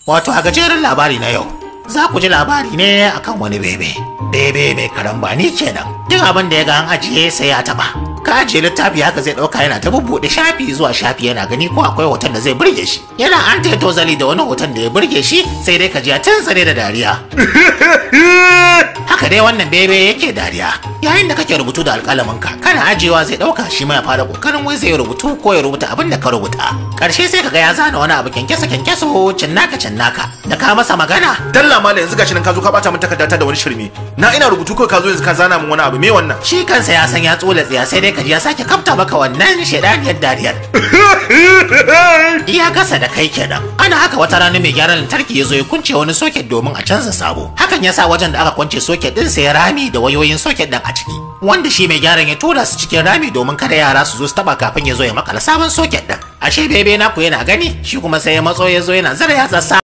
Wato a gajeren labari na yau, za ku ji labari ne akan wani bebe. Bebe mai karambani kenan. Duk abin da ya ga an ajiye sai ya taba. Ka ajiye littafi haka zai ɗauka yana ta bubbuɗe shafi zuwa shafi yana gani ko akwai hoton da zai burge shi. Yana an ta tozali da wani hoton da ya burge shi sai dai ka ji ya tuntsare da dariya. Haka dai wannan bebe yake dariya. Yayin da kake rubutu da alƙalaminka, kana ajiyewa zai ɗauka shi ma ya fara ƙoƙarin wai zai rubutu ko ya rubuta abin da ka rubuta. Ƙarshe sai ka ga ya zana wani abu kyankyasa kyankyaso cinnaka cinnaka. Da ka masa magana, dalla mala yanzu gashi nan ka zo ka bata min takardata da wani shirme na ina rubutu kawai ka zo yanzu ka zana min wani abu me wannan shi kansa ya san ya tsola tsiya sai dai kaji ya sake kafta maka wannan shaidaniyar dariyar. Iya gasa da kai kenan. Ana haka wata rana mai gyaran lantarki ya zo ya kunce wani soket domin a canza sabo. Hakan ya sa wajen da aka kwance soket din sai rami da wayoyin soket din a ciki. Wanda shi mai gyaran ya tura su cikin rami domin kada yara su zo su taba kafin ya zo ya makala sabon soket din. Ashe bebe naku yana gani shi kuma sai ya matso ya zo yana zara yatsa